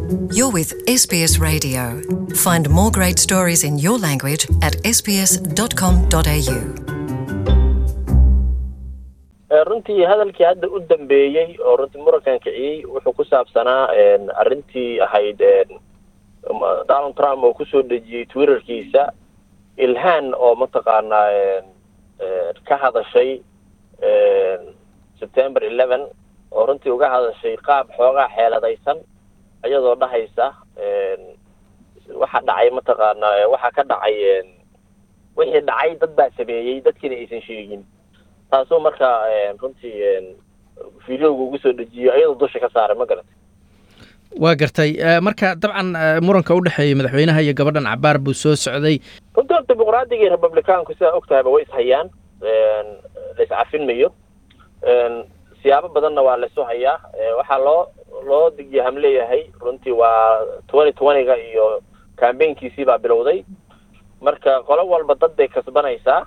You're with SBS Radio. Find more great stories in your language at sbs.com.au. runtii hadalkii hadda u dambeeyey oo runtii murankan kiciyey wuxuu ku saabsanaa arrintii ahayd donald trump oo kusoo dejiyey twitterkiisa ilhaan oo mataqaanaa ka hadashay september eleven oo runtii uga hadashay qaab xoogaa xeeladaysan iyadoo dhahaysa waxa dhacay mataqaanaa waxa ka dhacay wixii dhacay dad baa sameeyey dadkiina aysan sheegin taasoo markaa runtii videoga ugu soo dejiyo iyadoo dusha ka saaray ma garatay waa gartay marka dabcan muranka u dhexeeya madaxweynaha iyo gabadhan cabaar buu soo socday runtii horta dimuqraadiga iyo republicaanku sidaa og tahayba way ishayaan la iscafinmayo siyaabo badanna waa laysu hayaa waxaa loo loo digyaham leeyahay runtii waa twenty twenty-ga iyo cambaynkiisii baa bilowday marka qolo walba dad bay kasbanaysaa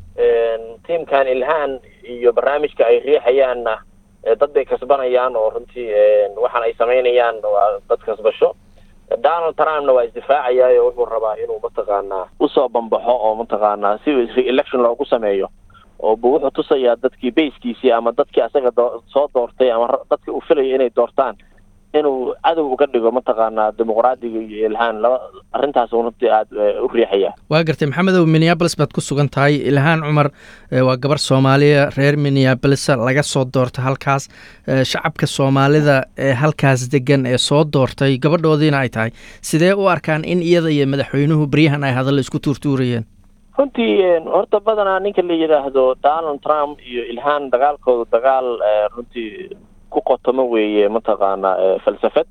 tiamkan ilhaan iyo barnaamijka ay riixayaanna dad bay kasbanayaan oo runtii waxaan ay samaynayaan waa dad kasbasho donald trumpna waa isdifaacayaayo wuxuu rabaa inuu mataqaanaa usoo bambaxo oo mataqaanaa si re-election loogu sameeyo oo bu wuxuu tusayaa dadkii bayskiisii ama dadkii asaga doo soo doortay ama dadkii uu filaya inay doortaan inuu cadow uga dhigo mataqaanaa dimuqraadiga iyo ilhaan laba arrintaas runtii aada u riixaya waa gartay maxamedow minneabolis baad ku sugan tahay ilhaan cumar waa gabar soomaaliya reer minneabolis laga soo doorta halkaas shacabka soomaalida ee halkaas degan ee soo doortay gabadhoodiina ay tahay sidee u arkaan in iyada iyo madaxweynuhu beryahan ay hadalla isku tuurtuurayeen runtii horta badanaa ninka la yidhaahdo donald trump iyo ilhaan dagaalkooda dagaal runtii ku qotomo weeye mataqaanaa falsafad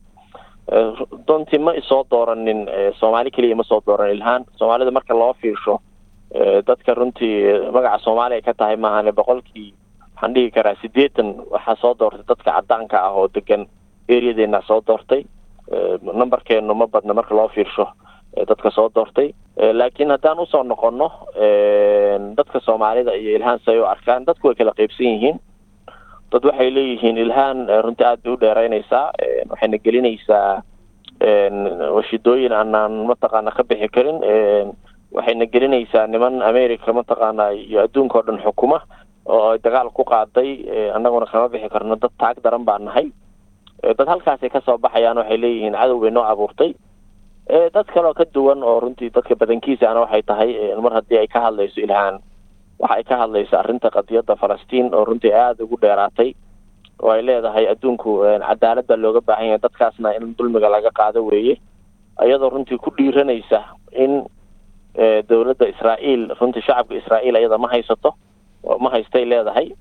doontii ma isoo dooranin soomaali keliya ma soo dooran ilhaan soomaalida marka loo fiirsho dadka runtii magaca soomaali ay ka tahay maahane boqolkii waxaan dhihi karaa siddeetan waxaa soo doortay dadka caddaanka ah oo degan eriyadeena soo doortay numberkeenu ma badna marka loo fiirsho dadka soo doortay laakiin haddaan usoo noqono dadka soomaalida iyo ilhaan si ay u arkaan dadku way kala qeybsan yihiin dad waxay leeyihiin ilhaan runtii aad bay u dheeraynaysaa waxayna gelinaysaa washidooyin aanaan mataqaana ka bixi karin waxayna gelinaysaa niman america mataqaana iyo adduunka oo dhan xukuma oo ay dagaal ku qaaday annaguna kama bixi karno dad taag daran baa nahay dad halkaasay kasoo baxayaan waxay leeyihiin cadow bay noo abuurtay dad kaleoo ka duwan oo runtii dadka badankiisaana waxay tahay mar haddii ay ka hadlayso ilhaan waxa ay ka hadlaysa arrinta qadiyadda falastiin oo runtii aada ugu dheeraatay oo ay leedahay adduunku cadaalad baa looga baahan yahay dadkaasna in dulmiga laga qaado weeye iyadoo runtii ku dhiiranaysa in dowladda israa'iil runtii shacabka israa'iil iyada ma haysato ma haystay leedahay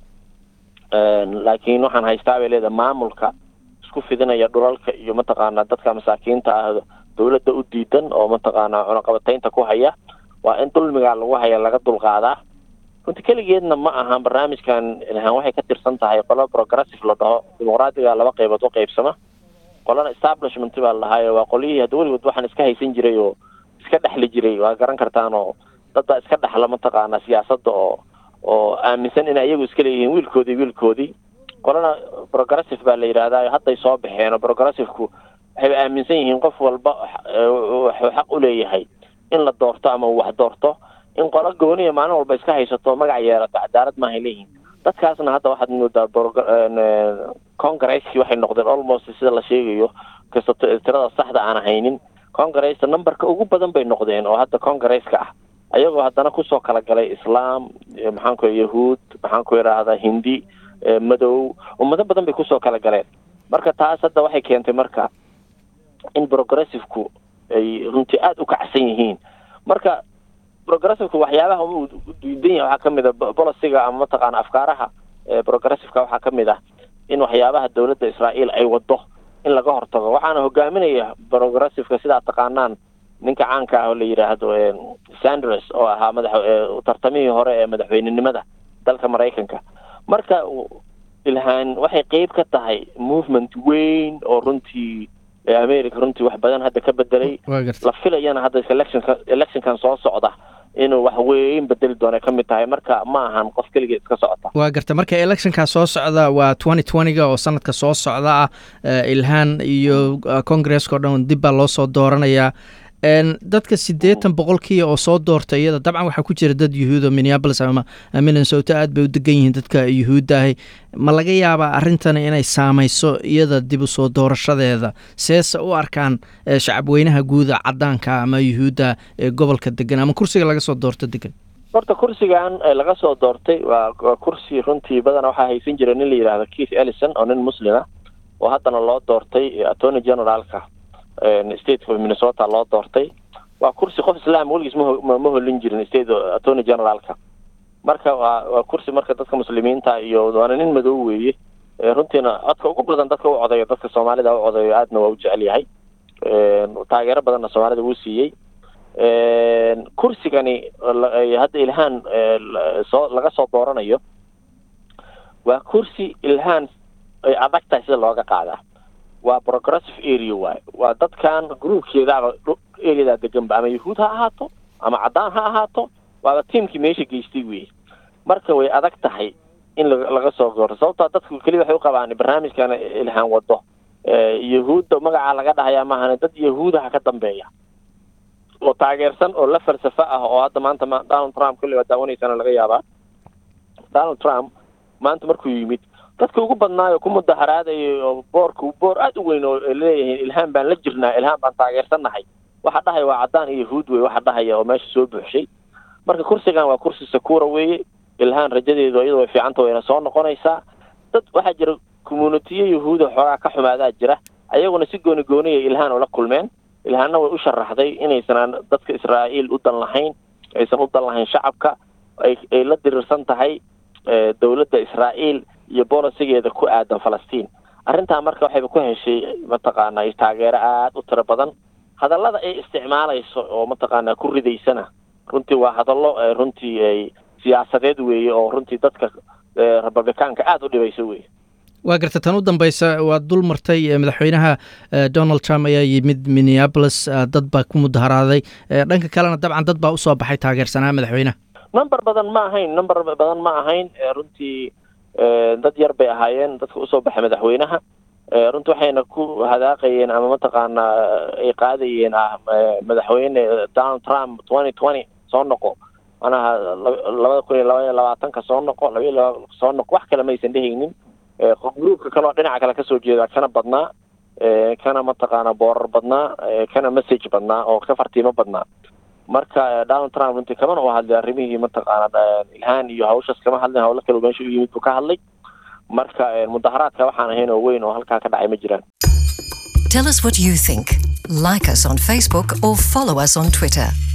laakiin waxaan haystaa bay leedahay maamulka isku fidinaya dhulalka iyo mataqaanaa dadka masaakiinta ah dowladda u diidan oo mataqaanaa cunaqabataynta ku haya waa in dulmigaa lagu haya laga dulqaadaa runti keligeedna ma ahan barnaamijkan ilhaan waxay ka tirsan tahay qolo progressive la dhaho dimuqraadiga laba qaybood u qaybsama qolana establishment baa la dhahaayo waa qolyihii hadda weligood waxaan iska haysan jiray oo iska dhexli jiray waa garan kartaan oo dad baa iska dhexla mataqaanaa siyaasadda oo oo aaminsan inay iyagu iska leeyihiin wiilkoodii wiilkoodii qolana progressive baa la yidhaahdaa hadday soo baxeen oo progressiveku waxay aaminsan yihiin qof walba wuxuu xaq u leeyahay in la doorto ama uu wax doorto in qolo gooniya maalin walba iska haysato magac yeelato cadaalad maahay leeyihiin dadkaasna hadda waxaad moodaa congresskii waxay noqdeen almost sida la sheegayo kasta tirada saxda aan haynin congressa numberka ugu badan bay noqdeen oo hadda congresska ah ayagoo haddana kusoo kala galay islaam maxaan ku yahuud maxaan ku idhaahdaa hindi madow ummado badan bay kusoo kala galeen marka taas hadda waxay keentay marka in progressiveku ay runtii aada u kacsan yihiin marka progressiveka waxyaabaha u diidan yahay waxaa kamid a boliciga ama mataqaana afkaaraha progressiveka waxaa kamid ah in waxyaabaha dowladda israa'iil ay wado in laga hortago waxaana hogaaminaya progressiveka sidaa taqaanaan ninka caanka ah oo la yidhaahdo sanders oo ahaa madax tartamihii hore ee madaxweynenimada dalka maraykanka marka ilhaan waxay qeyb ka tahay movement weyn oo runtii america runtii wax badan hadda ka bedelay la filayana hadda electionka electionkan soo socda inuu wax weyn bedeli doona ka mid tahay marka ma ahan qof keliga iska socota waa garta marka electionkaa soo socda waa twenty twentyga oo sanadka soo socda ah ilhaan iyo congresska o dhan dib baa loo soo dooranayaa dadka siddeetan boqolkii oo soo doorta iyada dabcan waxaa ku jira dad yuhuuda minneabolis ama minnesota aad bay u degan yihiin dadka yuhuudda ahi ma laga yaabaa arrintani inay saamayso iyada dib u soo doorashadeeda seese u arkaan shacabweynaha guuda caddaanka ama yuhuudda ee gobolka degan ama kursiga laga soo doorto degan horta kursigan laga soo doortay waa waa kursi runtii badana waxaa haysan jira nin la yidhaahdo keith ellison oo nin muslima oo haddana loo doortay attorney generaalka state of minnesota loo doortay waa kursi qof islaam weligiis ma ma holin jirin state attorney generaalka marka waa waa kursi marka dadka muslimiinta iyo waana nin madow weeye runtiina codka ugu badan dadka u codeeyo dadka soomaalida u codeeyo aadna waa u jecel yahay taageero badanna soomaalida wuu siiyey kursigani hadda ilhaan soo laga soo dooranayo waa kursi ilhaan ay adag tahay sida looga qaadaa waa progressive area waay waa dadkan groupkeedaaba areadaa deganba ama yahuud ha ahaato ama caddaan ha ahaato waaba tiamkii meesha geystay wey marka way adag tahay in laga soo doorto sababtaa dadku keliya waxay u qabaan barnaamijkan ilhaan wado yahuudda magacaa laga dhahayaa maahane dad yahuudaha ka dambeeya oo taageersan oo la falsafo ah oo hadda maanta donald trump kulli waa daawanaysana laga yaabaa donald trump maanta markuu yimid dadka ugu badnaayo ku mudaharaadayay oo boorku boor aada u weyn oo leeyihiin ilhaan baan la jirnaa ilhaan baan taageersannahay waxa dhahaya waa caddaan iyo yahuud wey waxa dhahaya oo meesha soo buuxshay marka kursigan waa kursi sakuura weeye ilhaan rajadeedu iyada way fiicanta wayna soo noqonaysaa dad waxaa jira communitiyo yahuuda xoogaa ka xumaadaa jira ayaguna si gooni gooniya ilhaan ula kulmeen ilhaanna way u sharaxday inaysan dadka israa'iil u dan lahayn aysan u dan lahayn shacabka ay ay la diriirsan tahay dowladda israa'iil iyo bolisigeeda ku aadan falastiin arrintaa marka waxayba ku heshay mataqaanaa taageero aada u tiro badan hadallada ay isticmaalayso oo mataqaanaa ku ridaysana runtii waa hadallo runtii ay siyaasadeed weeye oo runtii dadka republicaanka aada u dhibayso weye waa garta tan u dambeysa waad dul martay madaxweynaha donald trump ayaa yimid minneabolis dad baa ku mudaharaaday dhanka kalena dabcan dad baa usoo baxay taageersanaa madaxweynaha number badan ma ahayn number badan ma ahayn runtii dad yar bay ahaayeen dadka usoo baxay madaxweynaha runtii waxayna ku hadaaqayeen ama mataqaanaa ay qaadayeen ah madaxweyne donald trump twenty twenty soo noqo manaha labada kun iyo labaiyo labaatanka soo noqo labaiyo laba soo noqo wax kale maysan dhehaynin gruupka kaleoo dhinaca kale kasoo jeeda kana badnaa kana mataqaana boorar badnaa kana message badnaa oo ka fartiimo badnaa marka donald trump runtii kamana u hadlay arrimihii mataqaana ilhaan iyo hawshaas kama hadlin hawlo kale meesha u yimid buu ka hadlay marka mudaharaadka waxaan ahayn oo weyn oo halkaa ka dhacay ma jiraan Tell us what you think. Like us on Facebook or follow us on Twitter.